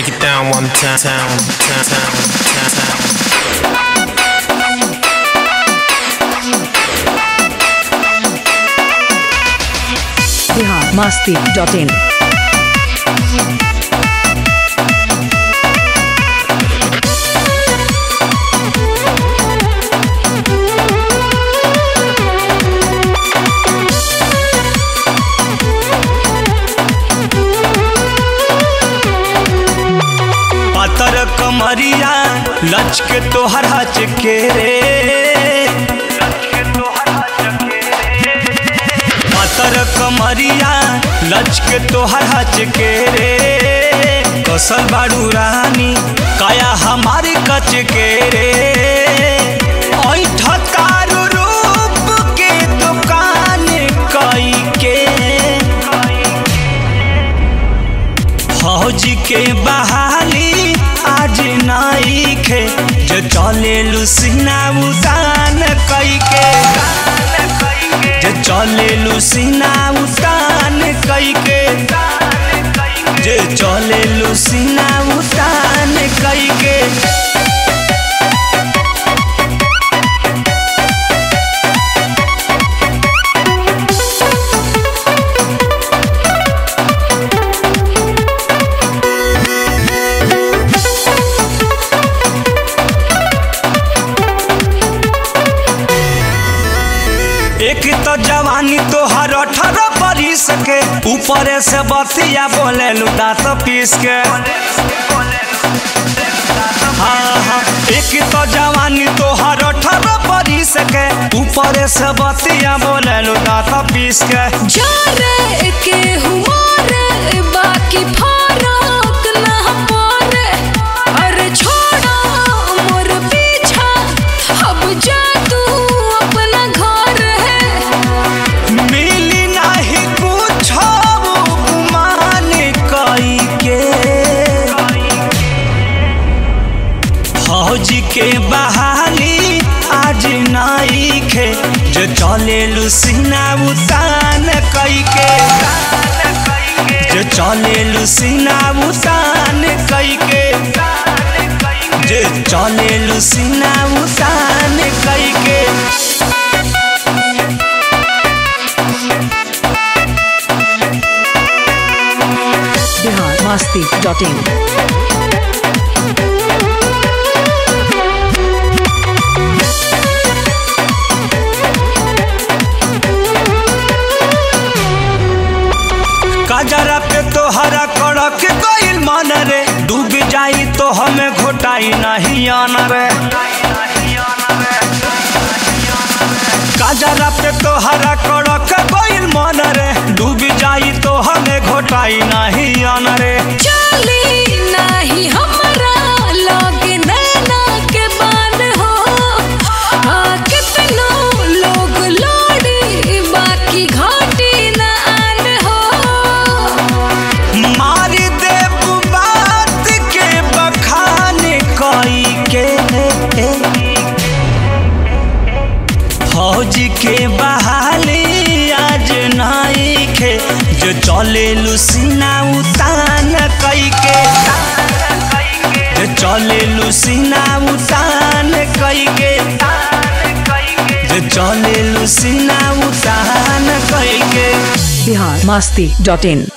break it down one time. Town, town, town, town, town. Bihar Masti dot in पातर कमरिया लचके तोहर हच के रे पातर कमरिया लचके तोहर हच के रे कसल बाड़ू रानी काया हमारे कच के रे ऐठतारू रूप के दुकान कई के फौज के बहाली आज नाई खे जो चले लुसीना उतान कई के जो चले लुसीना उतान कई के जो चले लुसीना उतान कई के एक तो जवानी तोहर अठारह बरिस के ऊपर से बतिया बोले दांत पीस के हाँ हाँ एक तो जवानी तोहर अठारह बरिस के ऊपर से बतिया बोले दांत पीस के जारे के हुमारे बाकी फरक ना पड़े अरे छोड़ा मोर पीछा अब जा तू अपना घर है मिली नहीं कुछ गुमान कई के फौज के बहाली आज नाई खे जो चले लुसीना उतान कई के जो चले लुसीना उतान कई के जो चले लुसीना उतान कई के बिहार मस्ती डॉट इन काजरा पे तोहरा कड़क गइल मन रे डूब जाई तो हमें घोटाई नहीं आना रे काजरा पे तोहरा कड़क गइल मन रे डूब जाई तो हमें घोटाई नहीं आना रे चली नहीं हमरा लगे नैना के बान हो हाँ कितनो लोग लोड़ी बाकी घाटी न आन हो मार दे बात के बखान कई के फौज के बहाली आज नाई खे जो चले लुसीना उतान कई के जो चले लुसीना उतान कई के जो चले लुसीना उतान कई के बिहार मस्ती डॉट इन